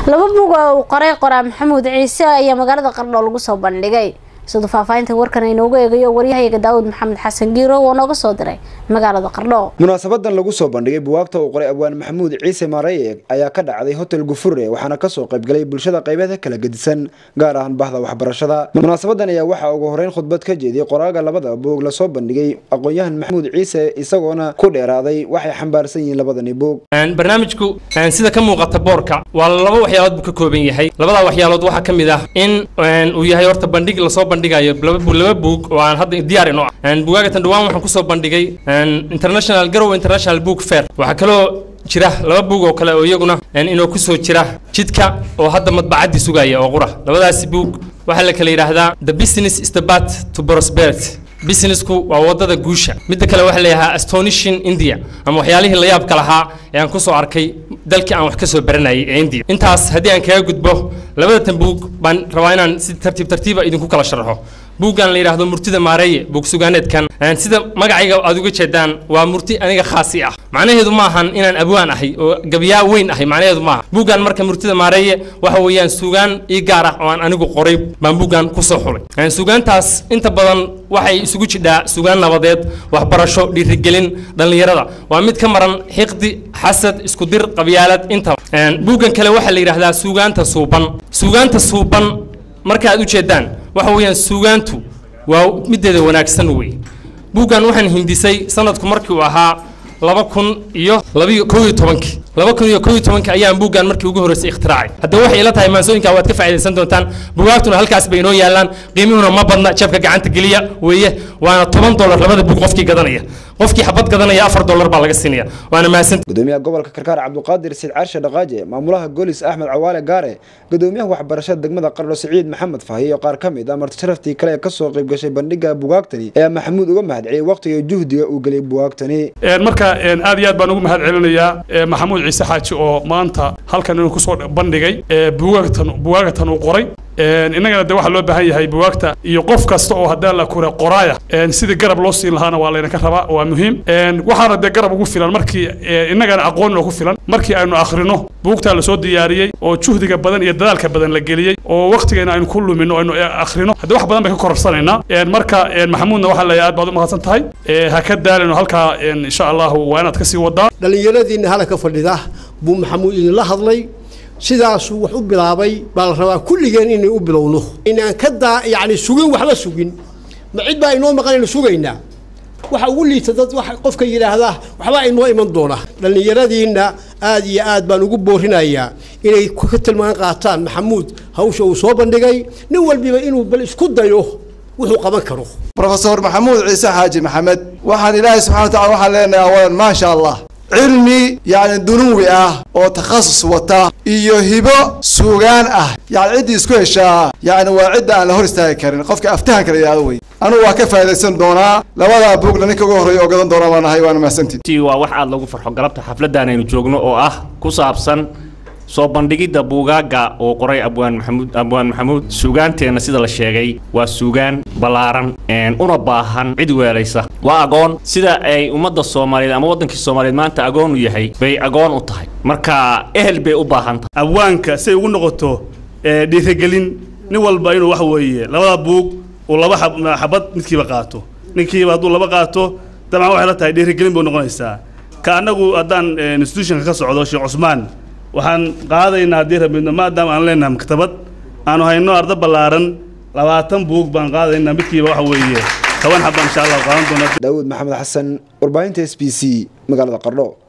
laba bug oo uu qoray qoraa maxamuud ciise ayaa magaalada qardho lagu soo bandhigay siduu faahfaahinta warkan inoogu eegayo waryahayaga daawud maxamed xasan giiro oo nooga soo diray magaalada qardho munaasabadan lagu soo bandhigay buwaagta uu qoray abwaan maxamuud ciise maareye ayaa ka dhacday hotel gufure waxaana kasoo qaybgalay bulshada qaybeeda kala gedisan gaar ahaan bahda waxbarashada munaasabadan ayaa waxaa ugu horeyn khudbad ka jeediyey qoraaga labada buug lasoo bandhigay aqoon-yahan maxamuud ciise isagoona ku dheeraaday waxay xambaarsan yihiin labadani buug barnaamijku sida ka muuqata boorka waa laba waxyaalood buu ka kooban yahay labadaa waxyaalood waxaa ka mid ah in uu yahay horta bandhig lasoo bandhigayo laba buug oo aan hadda diyaar ino ah bugaagatan dhawaan waxaan kusoo bandhigay international garow international book fair waxaa kaloo jira laba buug oo kale oo iyaguna inoo kusoo jira jidka oo hadda madbacaddii sugaya oo qura labadaasi buug waxaa la kala yidhaahdaa the business is the bat to prosperity businessku waa wadada guusha midda kale waxaa leeyahaa astonishing india ama waxyaalihii la yaabka lahaa ee aan kusoo arkay dalkii aan wax ka soo baranayay ee india intaas haddii aan kaga gudbo labadatan buug baan rabaa inaan si tartiib tartiiba idinku kala sharaxo buuggan la yidhaahdo murtida maareeye buug sugaaneedkan sida magacayga aad uga jeedaan waa murti aniga khaasi ah macnaheedu ma ahan inaan abwaan ahay oo gabyaa weyn ahay macnaheedu maaha buuggan marka murtida maareeye waxa weeyaan sugaan ii gaar ah oo aan anigu qoray baan buuggan kusoo xulay sugaantaas inta badan waxay isugu jidhaa sugaan nabadeed waxbarasho dhiirigelin dhallinyarada waa mid ka maran xiqdi xasad isku dir qabyaalad intaba buuggan kale waxaa la yidhaahdaa suugaanta suuban suugaanta suuban marka aad u jeedaan waxa weeyaan suugaantu waa mideeda wanaagsan wey buuggan waxaan hindisay sanadku markii uu ahaa laba kun iyo labiyo kow iyo tobankii laba kun iyo kow iyo tobankii ayaan buuggan markii ugu horreysay ikhtiraacay haddaba waxay ila tahay maansooyinka waad ka faa'iidaysan doontaan bugaagtuna halkaas bay inoo yaallaan qiimihuna ma badna jabka gacanta geliya weeye waana toban dollar labada buug qofkii gadanaya qofkii xabad gadanaya afar dollar baa laga siinaya waana mahadsanti gudoomiyaha gobolka karkaar cabduqaadir siid caarshe dhaqaaje maamulaha goolis axmed cawaale gaare gudoomiyaha waxbarashada degmada qardho siciid maxamed fahi iyo qaar ka mid ah marti sharaftii kale ee kasoo qayb gashay bandhiga bugaagtani ayaa maxamuud uga mahadceliyey waqtiga juhdiga uu geliyay bugaagtani marka aad iyo aad baan ugu mahad celinayaa maxamuud ciise xaaji oo maanta halkan inuu kusoo bandhigay bugaagtan bugaagatan uu qoray innagana de waxaa loo baahan yahay buwaagta iyo qof kasta oo haddii la kure qoraaya sidii garab loo siin lahaana waa laydinka rabaa waa muhiim waxaana dee garab ugu filan markii innagana aqoon ku filan markii aynu akhrino buugtaa lasoo diyaariyey oo juhdiga badan iyo dadaalka badan la geliyey oo waqtigeena aynu ku lumino aynu akhrino haddii wax badan bay ka kororsanayna marka maxamuudna waxaa leeyahay aad baad u mahadsan tahay ha ka daalino halkaa insha allahu waa inaad kasii wadaa dhallinyaradiinna halaka fadhida buu maxamuud idinla hadlay sidaasuu wax u bilaabay baa la rabaa kulligeen inay u bilowno inaan ka daa yacni sugin waxba sugin ma cid baa inoo maqan aynu sugaynaa waxa ugu liita dad wax qofka yidhaahdaa waxbaa inoo iman doona dhallinyaradiinna aad iyo aad baan ugu boorinayaa inay ka tilmaan qaataan maxamuud hawsha uu soo bandhigay nin walbiba inuu bal isku dayo wuxuu qaban karo brofesor maxamuud ciise xaaji maxamed waxaan ilaahay subxana wa tacala waxaan leenahay awalan maasha allah cilmi yacni dunuwi ah oo takhasus wata iyo hibo suugaan ah yacni ciddii isku heshaa yacni waa cidda aan la hor istaagi karin qofka aftahanka la yidhahdo wey anugu waa ka faa'idaysan doonaa labadaa buugna ninka ugu horreeya oo gadan doonaa baan ahay waana mahadsantiin waa wax aad lagu farxo galabta xafladdan aynu joogno oo ah ku saabsan soo bandhigidda buugaagga uu qoray abwaan maxamuud abwaan maxamuud suugaanteenna sida la sheegay waa suugaan ballaaran una baahan cid weelaysa waa agoon sida ay ummadda soomaaliyeed ama waddankii soomaaliyeed maanta agoon u yahay bay agoon u tahay marka ehel bay u baahan tahay abwaanka say ugu noqoto dhiirigelin nin walba inuu wax weeye labada buug uu laba xabad midkiiba qaato ninkiiba hadduu laba qaato dabcan waxay la tahay dhiirigelin buu noqonaysaa ka annagu haddaan institutionka ka socdo sheekh cusmaan waxaan qaadaynaa haddii rabidno maadaama aan leenahay maktabad aanu hayno arda ballaaran labaatan buug baan qaadaynaa midkiiba waxa weeye toban xaba insha allah qaadan doona daawud maxamed xasan warbaahinta s b c magaalada qardho